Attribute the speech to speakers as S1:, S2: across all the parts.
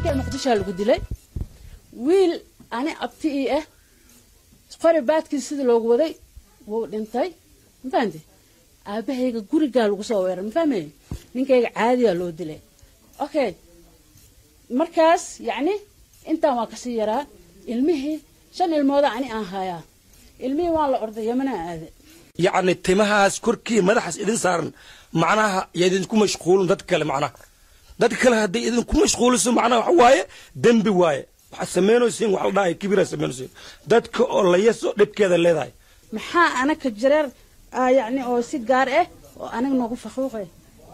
S1: ninkay muqdishoa lagu dilay wiil ani abti ii ah qori baadkiis sidii loogu waday wuu dhintay mafahamte aabahayga gurigaa lagu soo weeray mafahmay ninkayga caadiyaa loo dilay okay markaas yacni intaan waa kasii yaraa ilmihii shan ilmooda ani aan hayaa ilmihii waan la orday yamana aade
S2: yacni timahaas korkii madaxaas idin saaran macnaha ya idinku mashquulin dad kale macnaha dad kale hadday idinku mashquuliso macnaha waxa waaye dembi waaye waxaad samaynaysiin wax la dhahay kibiraa samaynaysiin dadka oo la yaso dhibkeeda leedahay
S1: maxaa anaka jareer yacni oo si gaar ah oo aniga noogu faquuqe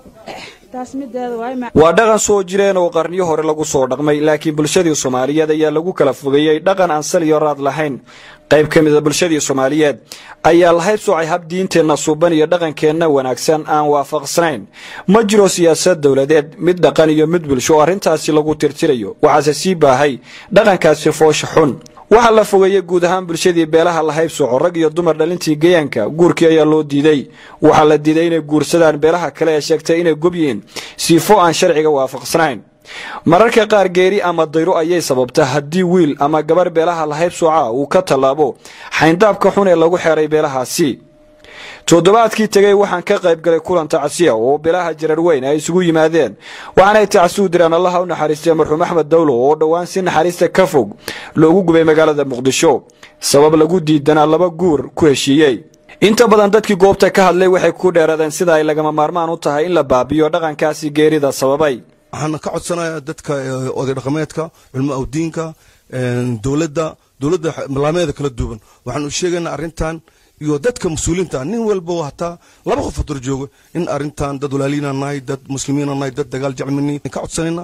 S1: taas mideeda waaye
S3: waa dhaqan soo jireen oo qarniyo hore lagu soo dhaqmay laakiin bulshadii soomaaliyeed ayaa lagu kala fogeeyey dhaqan aan sal iyo raad lahayn qayb ka mida bulshadii soomaaliyeed ayaa lahayb soocay hab diinteenna suuban iyo dhaqankeenna wanaagsan aan waafaqsanayn ma jiro siyaasad dowladeed mid dhaqan iyo mid bulsho oo arrintaasi lagu tirtirayo waxaase sii baahay dhaqankaasi foosha xun waxaa la fogeeyey guud ahaan bulshadii beelaha lahayb sooco rag iyo dumar dhalintii gayaanka guurkii ayaa loo diiday waxaa la diiday inay guursadaan beelaha kale ee sheegtay inay gob yihiin siifo aan sharciga waafaqsanayn mararka qaar geeri ama dayro ayay sababta haddii wiil ama gabar beelaha lahayb sooca uu ka tallaabo xayndaabka xun ee lagu xeeray beelahaasi toddobaadkii tegey waxaan ka qayb galay kulan tacsiya oo beelaha jarar weyn ay isugu yimaadeen waxaanay tacsi u diraan allaha u naxariistay marxuum axmed dawlo oo dhowaan si naxariista ka fog loogu gubay magaalada muqdisho sabab lagu diidanaa laba guur ku heshiiyey inta badan dadkii goobta ka hadlay waxay ku dheeraadeen sida ay lagama maarmaan u tahay in la baabiyo dhaqankaasi geerida sababay
S4: waxaan ka codsanayaa dadka oday dhaqameedka culmo awdiinka dowladda dowladda laameeda kala duwan waxaan u sheegaynaa arrintan iyo dadka mas-uuliinta nin walba hataa laba qof hadur joogo in arrintan dad walaaliina nahay dad muslimiina nahay dad dagaal jecmini ka codsanayna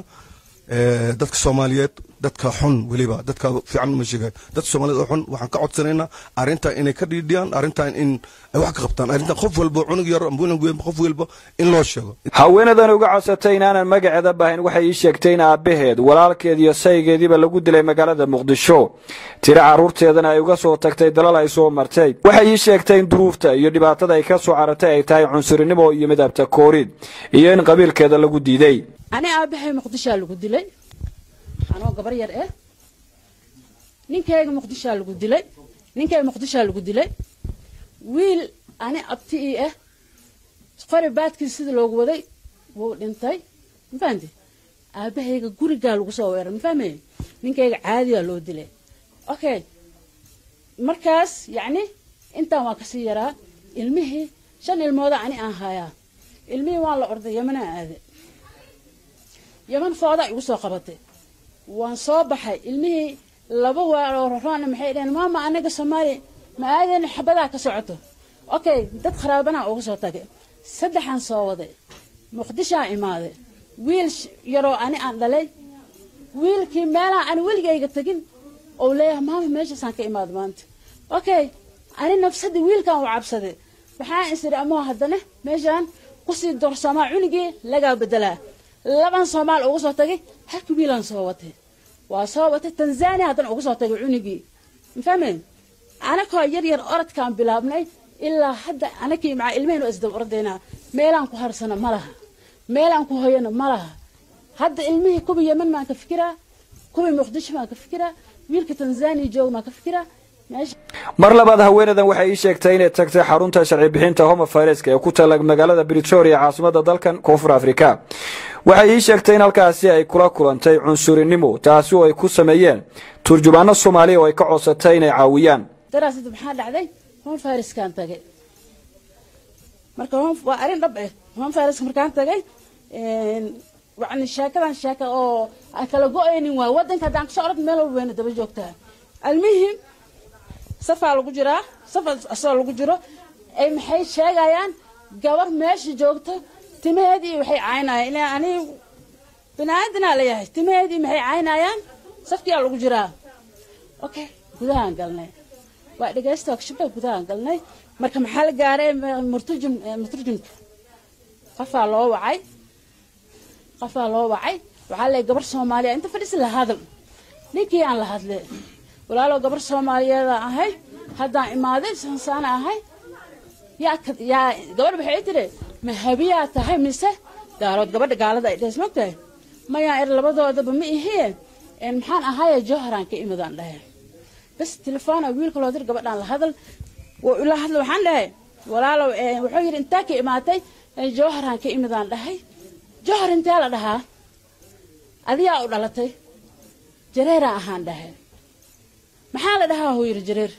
S4: dadka soomaaliyeed dadka xun weliba dadka fiican ma sheegayo dadka soomaaliyeed oo xun waxaan ka codsanaynaa arrintan inay ka dhiidhiyaan arrintan in ay wax ka qabtaan arrintan qof walba cunug yar ambuulan weyn qof walba in loo sheego
S3: haweenadan uga codsatay inaanan magaceeda bahayn waxay ii sheegtay in aabbaheed walaalkeed iyo saygeediiba lagu dilay magaalada muqdisho tiro carruurteedana ay uga soo tagtay dalal ay soo martay waxay ii sheegtay in duruufta iyo dhibaatada ay ka soo caratay ay tahay cunsurinimo iyo midabta koorid iyo in qabiilkeeda lagu diiday
S1: ani aabahay muqdishaa lagu dilay anoo gabar yar ah ninkayga muqdishaa lagu dilay ninkayga muqdishaa lagu dilay wiil ani abti ii ah qori baadkiis sidii loogu waday wuu dhintay mafahamte aabahayga gurigaa lagu soo weeray mafahmay ninkayga caadiyaa loo dilay okay markaas yacni intaan waa kasii yaraa ilmihii shan ilmooda ani aan hayaa ilmihii waan la orday yamanaa aade yaman fooda igu soo qabatay waan soo baxay ilmihii laba waarorana maxay dhaheen maama anaga soomaaliya ma aadeen xabadaa ka socoto okay dad kharaabana uga soo tagay saddexaan soo waday muqdishaa imaaday wiil yaroo ani aan dhalay wiilkii meelaha aan weligayga tegin oo leeyahay maama meeshaasaan ka imaada maanta okay ani nafsadii wiilkan u cabsaday waxaan isiri amoo haddana meeshaan kusii dorsoomaa cunigii lagaa bedelaa laban soomaal uga soo tagay halka wiilaan soo watay waa soo watay tanzania haddana uga soo tagay cunigii mafahmeen anakoo yar yar orodkaan bilaabnay ilaa hadda anakii macaa ilmahaynu isdaba ordaynaa meelaan ku harsano ma laha meelaan ku hoyano ma laha hadda ilmihii kuwii yeman maan ka fikiraa kuwii muqdisho maan ka fikiraa wiilka tanzania jooga maan ka fikiraa
S3: mar labaad haweenadan waxay ii sheegtay inay tagtay xarunta sharci bixinta homa fayreska ee ku taala magaalada britoria caasimada dalkan koonfur afrika waxay ii sheegtay in halkaasi ay kula kulantay cunsurinimo taasi oo ay ku sameeyeen turjubaano soomaaliya oo ay ka codsatay inay caawiyaan
S1: daraasada maxaa dhacday home fariskaan tagay marka waa arrin dhab eh home fariska markaan tagay yani sheekadan sheeka oo aan kala go-aynin waa wadanka haddaan kasoo orod meel walba weyna daba joogtaa almuhim safaa lagu jiraa safa asoo lagu jiro ay maxay sheegayaan gabar meesha joogto timaheedii waxay caynayaan ilaa ani binaadinaa leeyahay timaheedii maxay caynayaan safkiyaa lagu jiraa okay gudahaan galnay waa dhegaysta kashabda gudahaan galnay marka maxaa la gaaray murtujum murtujumka qofaa loo wacay qofaa loo wacay waxaa leeyahay gabar soomaaliya inta fadhisi la hadal ninkii aan la hadle walaalow gabar soomaaliyeeda ahay haddaan imaaday sansaana ahay yaa yaa gabadh waxay tiri ma habiyaa tahay mise daarood gabadha gaalada ay dhees mogtahay mayaa er labadoodaba ma ihie maxaan ahaaye jowharaan ka imidaan dhahe bas telefoona wiilka loo dir gabadhaan la hadal ila hadla waxaan dhahay walaalow wuxuu yidhi intaa ka imaatay jowharaan ka imidaan dhahay jowhar intee la dhahaa adiyaa u dhalatay jareeraan ahaan dhahe maxaa la dhahaa huu yidhi jareer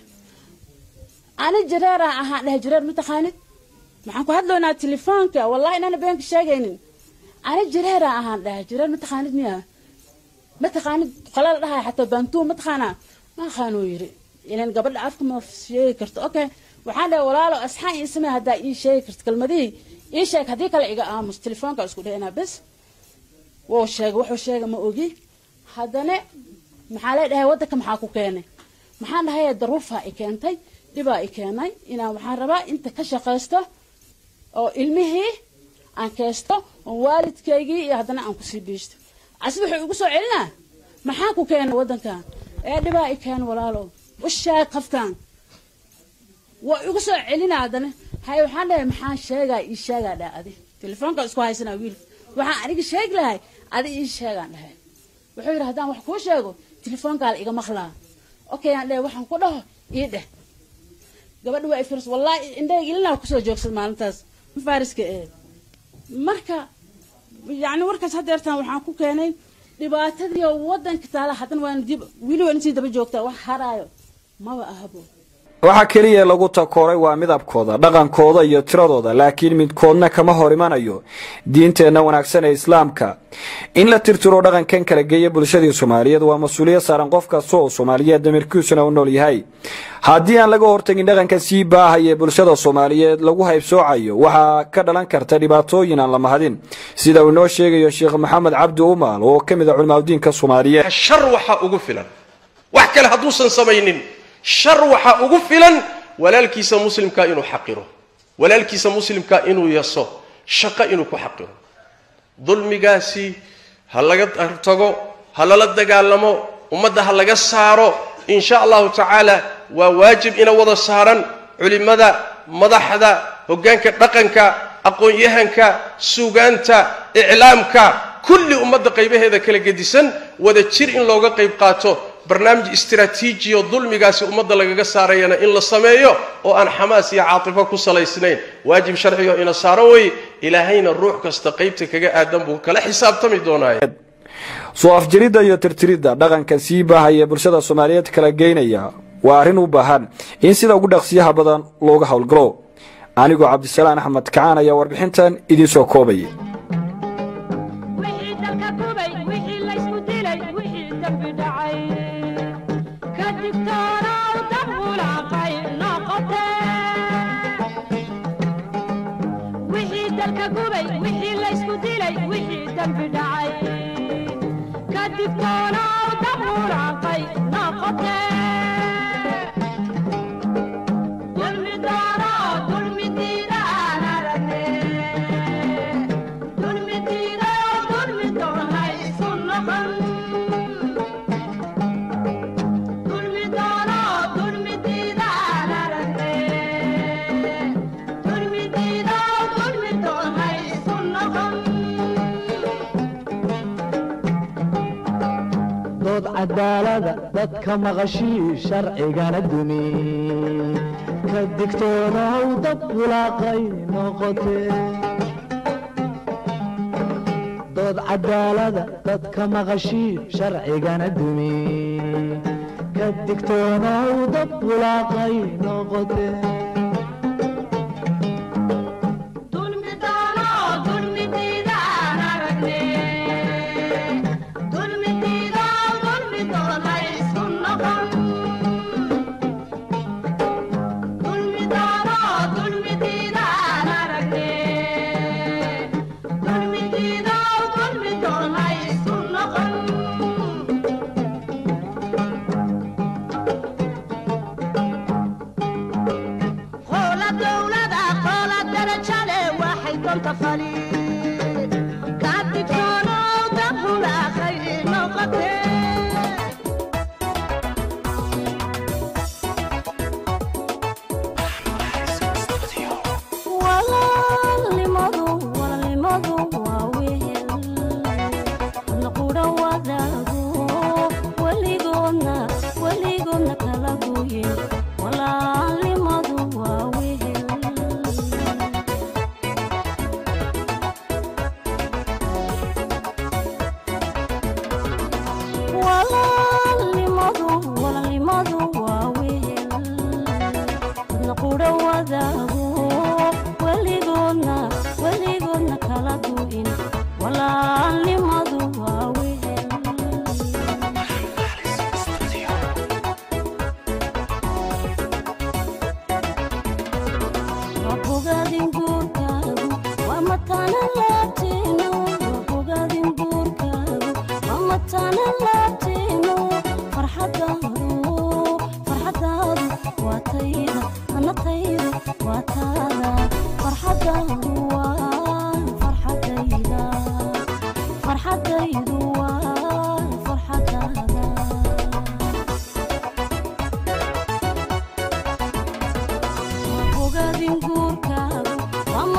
S1: ani jareeraan ahaan dhahay jareer ma taqaanid maxaan ku hadlaynaa telefoonka wallahi inaana beenka sheegaynin ani jareeraan ahaan dhahay jareer ma taqaanid miya ma taqaanid qola la dhahay xataa baantuun ma taqaanaa ma aqaanuu yidhi ilan gabadha afka ma sheegi karto okay waxaan dhahay walaalo asxaan ii samee haddaa ii sheegi karto kelmadihii ii sheeg haddii kale iga aamus telefoonka isku dhaynaa bes wuu sheegay wuxuu sheegay ma ogi haddana maxaa lee dhahay waddanka maxaa ku keenay maxaan dhahay daruufaa i keentay dhibaa i keenay inaan waxaan rabaa inta ka shaqaysto oo ilmihii aan kaysto oo waalidkaygii iyo haddana aan kusii biishto casi wuxuu igu soo celinaa maxaa ku keenay waddankan ee dhibaa i keenay walaalo u sheeg qafkan waa igu soo celinaa haddana hay waxaan dhahay maxaan sheegaa ii sheegaa dhaha adi telefoonka isku haysanaa wiilka waxaan aniga sheegi lahay adi ii sheegaan dhahay wuxuu yidhi haddaan wax kuu sheego telefoonkaala iga maqlaa okay aan dhahay waxaan ku dhaho ii dheh gabadha waa ifirs wallaahi indhahayga ilinaa kusoo joogsad maalintaas ma faariska ee marka yacni warkaas haddeertaan waxaan ku keenay dhibaatadii oo waddanka taala haddana waan dib weli waan intii daba joogtaa wax haraayo maba ahabo
S3: waxaa keliya lagu takooray waa midabkooda dhaqankooda iyo tiradooda laakiin midkoodna kama hor imanayo diinteenna wanaagsan ee islaamka in la tirtiro dhaqankan kala geeya bulshadii soomaaliyeed waa mas-uuliyad saaran qof kasta oo soomaaliyeed damirkiisuna u nool yahay haddii aan laga hortagin dhaqanka sii baahaya ee bulshada soomaaliyeed lagu haybsoocayo waxaa ka dhalan karta dhibaatooyin aan la mahadin sida uu inoo sheegayo sheekh maxamed cabdi umaal oo ka mid a culimaadudiinka soomaaliyeed
S5: shar waxaa ugu filan wax kale hadduusan samaynin shar waxaa ugu filan walaalkiisa muslimkaa inuu xaqiro walaalkiisa muslimkaa inuu yaso shaqo inuu ku xaqiro dulmigaasi ha laga tago ha lala dagaalamo ummadda ha laga saaro in sha allahu tacaala waa waajib ina wada saaran culimmada madaxda hoggaanka dhaqanka aqoon-yahanka suugaanta iclaamka kulli ummadda qaybaheeda kala gedisan wada jir in looga qayb qaato barnaamij istraatiiji oo dulmigaasi ummadda lagaga saarayana in la sameeyo oo aan xamaas iyo caatifo ku salaysnayn waajib sharcigo ina saaro wey ilaahayna ruux kasta qaybta kaga aadan buu kala xisaabtami doonaaye
S3: soo afjiridda iyo tirtiridda dhaqanka sii baahaya bulshada soomaaliyeed kala geynaya waa arrin u baahan in sida ugu dhaqsiyaha badan looga howlgalo anigoo cabdisalaan axmed kacaan ayaa warbixintan idiin soo koobaya
S6: wixii dalka gubay wixii laysku dilay wixii dembi dhacay ka digtoonow dab hulaaqay noqote wixii dalka gubay wixii laysku dilay wixii dembi dhacay ka digtoonow dab hulaaqay noqote dulmi doono dulmi diida aan aragne dulmi diida dulmi doona isu noqon dulmi doono dulmi diida aan aragne dulmi diida dulmi doona isu noqon
S7: dood cadaalada dadka maqashii sharcigana dumi ka digtoonow dad bulaaqay noqote dood cadaalada dadka maqashii sharcigana dumi ka digtoonow dad bulaaqay noqote
S6: dulmi doono dulmi diida aan aragne dulmi diida dulmi doona isu noqon dulmi doono dulmi diida aan aragne dulmi diida dulmi doona isu noqon qoola dowlada qoola darajale waxay donta fali ka digtoonow dab hulaaqay noqote
S8: walaalnimadu walaalnimadu waa wehel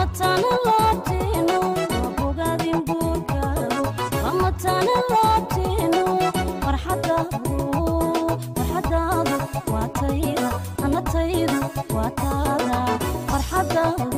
S8: matana laabteenu waa bogaadin guurkaagu waa matana laabteenu farxadaadu farxadaadu waa tayda anataydu waa taada farxadaadu